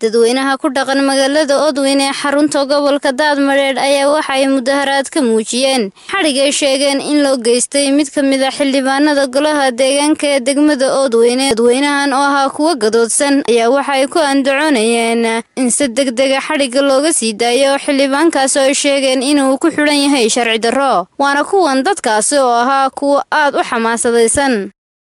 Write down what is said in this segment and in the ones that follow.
dadweynaha ku dhaqan magaalada Odwin ee xarunta gobolka Daadmareedh ayaa waxay mudaharaad ka muujiyeen xadhigay sheegeen in loo geystay mid ka mid ah xildhibaanada golaha deegaanka ee degmada Odwin dadweynahan oo ahaa kuwa gadoodsan ayaa waxay ku andacoonayeen in si degdega xadhigga looga sii daayo xildhibaankaas oo ay sheegeen inuu ku xidhan yahay sharci darro waana kuwan dadkaasi oo ahaa kuwa aad u xamaasadaysan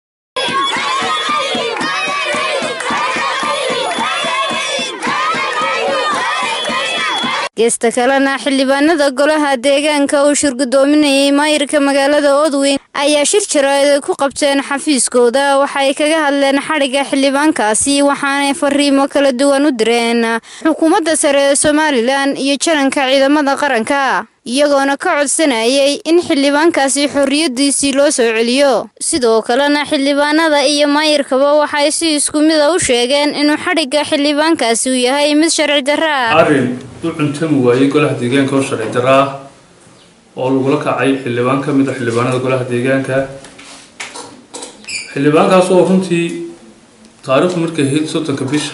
geesta kalena xildhibaanada golaha deegaanka uu shirgudoominayay maayirka magaalada Odwin ayaa shir jaraa'id ku qabteen xafiiskooda waxay kaga hadleen xadhigga xildhibaankaasi waxaanay fariimo kala duwan u direen xukuumadda sare ee Somaliland iyo jaranka ciidamada qaranka iyagoona ka codsanayay in xildhibaankaasi xorriyadiisii loo soo celiyo sidoo kalena xildhibaanada iyo maayirkaba waxay si isku mid a u sheegeen inuu xadhigga xildhibaankaasi uu yahay mid sharci darro ah arrin u cuntami waayey golaha deegaanka oo sharci darro ah oo lagula kacay xildhibaan ka mid a xildhibaanada golaha deegaanka xildhibaankaas oo runtii taariikhdu markay ahayd soddonka bisha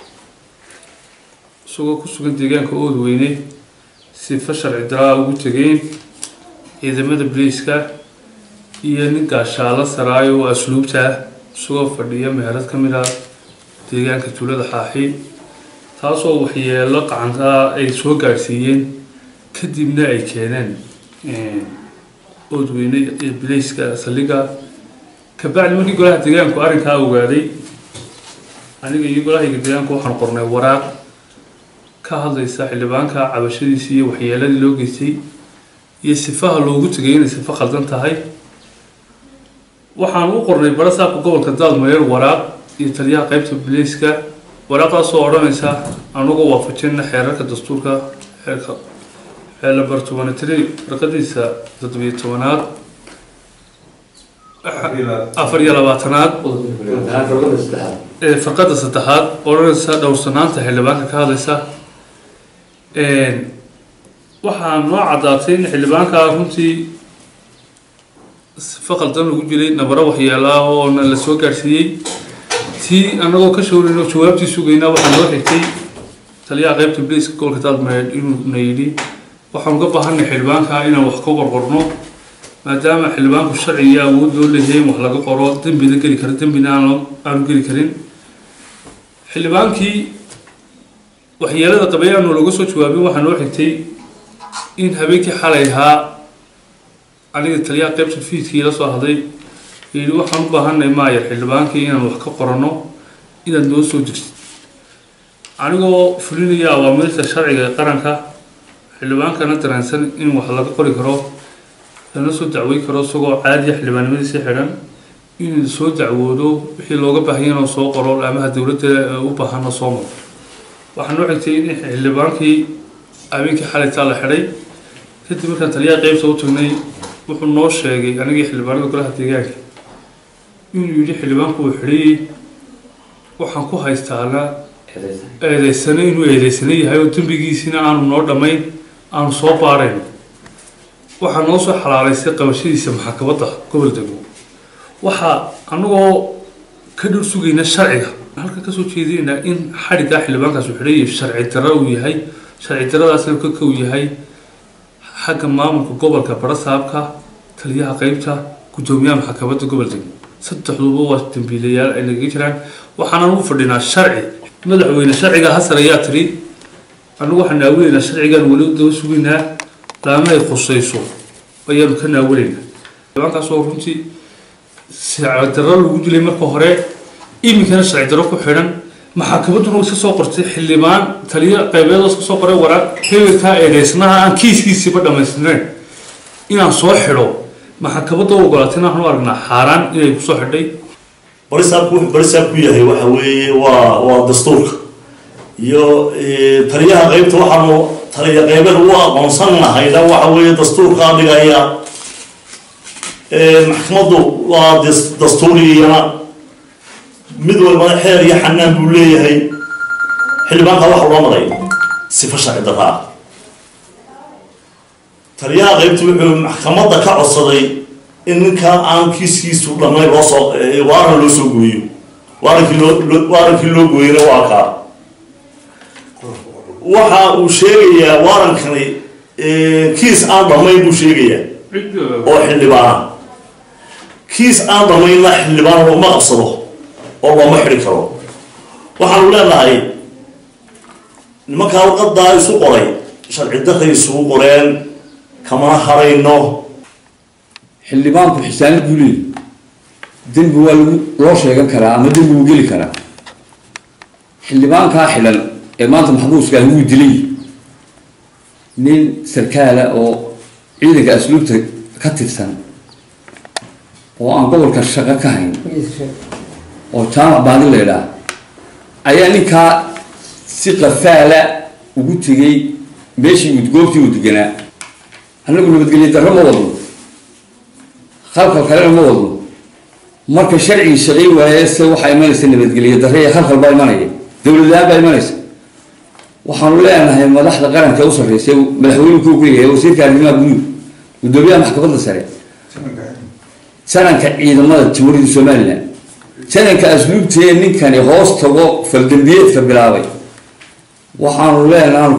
isagoo ku sugan deegaanka oodweyne sifa sharci daraa ugu tegeen ciidamada boliiska iyo nin gaashaalo saraayo oo asluubta ah isagoo fadhiya meherad ka mid ah deegaanka tuulada xaaxi taasoo waxyeelo qacankaa ay soo gaadhsiiyeen kadibna ay keeneen oodweyne iyo boliiska saldhigga kabacdi markii golaha deegaanku arrinkaa ogaaday aniga iyo golahayga deegaanku waxaan qornay waraaq ka hadlaysa xildhibaanka cabashadiisii iyo waxyeeladii loo geystay iyo sifaha loogu tegay inay sifo khaldan tahay waxaan u qornay barasaabka gobolka daadmareer waraaq iyo taliyaha qeybta boliiska waraaqdaasoo odhanaysa anagoo waafajina xeerarka dastuurka xeerka xeela bartumanitiri farqadiisa toddobiyo tobanaad afar iyo labaatanaad ee farqada saddexaad odhanaysa dhowrsanaanta xildhibaanka ka hadlaysa waxaa noo caddaatay in xildhibaankaa runtii sifo qaldan lagu jiray nabaro waxyeelaa oona la soo gaadhsiiyey tii annagoo ka showrayno jawaabtii sugaynaa waxaa noo xigtay taliyaha qeybta boliiska gobolka daadmareed inuuna yidhi waxaan uga baahanay xildhibaankaa inaan wax ka qorqorno maadaama xildhibaanku sharci iyo awood loo leeyahay in wax laga qoro dembina geli karo dembina aanu geli karin xildhibaankii waxyeelada qabay aanu looga soo jawaabin waxaa noo xigtay in habeenkii xalay ahaa aniga taliyaha qeybta fiidkii la soo hadlay yidhi waxaan u baahanay maayar xildhibaankii inaan wax ka qoranno inaad noo soo degsid anigoo fulinaya awaamirta sharciga ee qaranka xildhibaankana dareensan in wax laga qori karo lana soo dacwey karo isagoo caadiya xildhibaannimadiisi xidhan inuu soo dacwoodo wixii looga baahanya inuu soo qoro laamaha dowladda u baahana soo maro waxaa noo xigtay in xildhibaankii habeenkii xalaytaa la xidhay kadib markaan taliyaha qeybta u tagnay wuxuu noo sheegay anigii xildhibaanada golaha deegaanka inuu yidhi xildhibaanku uu xidhayey waxaan ku haystaana eedeysane inuu eedeysane yahay oo dembigiisina aanu noo dhammayn aanu soo baarayn waxaa noo soo xalaalaysay qabashadiisa maxkamadda gobol degmo waxaa anagoo ka dhul sugayna sharciga halka kasoo jeedinaynaa in xadhiggaa xildhibaankaasu xidhay sharci darro uu yahay sharci darradaasna ka kow yahay xagga maamulka gobolka barasaabka taliyaha qeybta guddoomiyaha maxkamadda gobol degmo saddexduba waa dambiilayaal ay nagaga jiraan waxaanan u fadhinaa sharci madaxweyne sharciga hasar ayaa tiri anagu waxaan naawinaynaa sharcigaan weli daba sugaynaa laamahay khusayso ayaanu ka naawinaynaa xildhibaankaasoo runtii sharci darro lagu dilay marka hore iminkana sharci darro ku xidhan maxaakamaduna iska soo qortay xildhibaan taliya qaybeedoo iska soo qoray waraaq hebelkaa eedeysnaha aan kiiskiisiiba dhammaystirnayn inaan soo xidho maxaakabadda u ogolaatay inaan u aragnaa xaaraan inay kusoo xidhay barisaabku wuxuu barisaab ku yahay waxa weeye waa waa dastuurka iyo taliyaha qeybta waxaanu taliya qeybeed u aqoonsan lahayna waxa weeye dastuurka dhigaya maxkamaddu waa dastuuriyana mid walbana xeer iyo xanaan buu leeyahay xildhibaanka waxa loo maray sifo sharci darra ah taliyaha qeybta wuxuu maxkamadda ka codsaday in ninka aan kiiskiisu dhamay loo soo waaran loo soo gooyo waarankii loo waarankii loo gooyena waa kaa waxa uu sheegayaa waarankani kiis aan dhamayn buu sheegayaa oo xildhibaana kiis aan dhamaynna xildhibaan looma qabsado oo looma xidhi karo waxaanu leenahay nimankaa warqadaa isu qoray sharci daray isugu qoreen kamana harayno xildhibaanku xisaanad buu leeyahy dembi waa lagu loo sheegan karaa ama dembi wuu geli karaa xildhibaankaa xidhan ee maanta maxbuuska wuu dilay nin sarkaala oo ciidanka asluubta ka tirsan oo aan gobolka shaqo ka hayn oo jaamac baadi la idhaah ayaa ninkaa si qafaala ugu tegay meeshii goobtii uu deganaa annagu nabadgelyo darro ma wadno khalkal kalena ma wadno marka sharcigii shaqay waaye se waxaa imanaysa nabadgelyo darre iyo khalkhal baa imanaya dowladlaan baa imanaysa waxaanu leenahay madaxda qaranka u sarreysay madaxweynuhu ku yahay wasiirka arrimaha guduud gudoomiyaha maxkamadda sare sananka ciidamada jamhuuriyadda somalilan sananka asluubtee ninkani hoos tago faldambiyeedka bilaabay waxaanu leenahay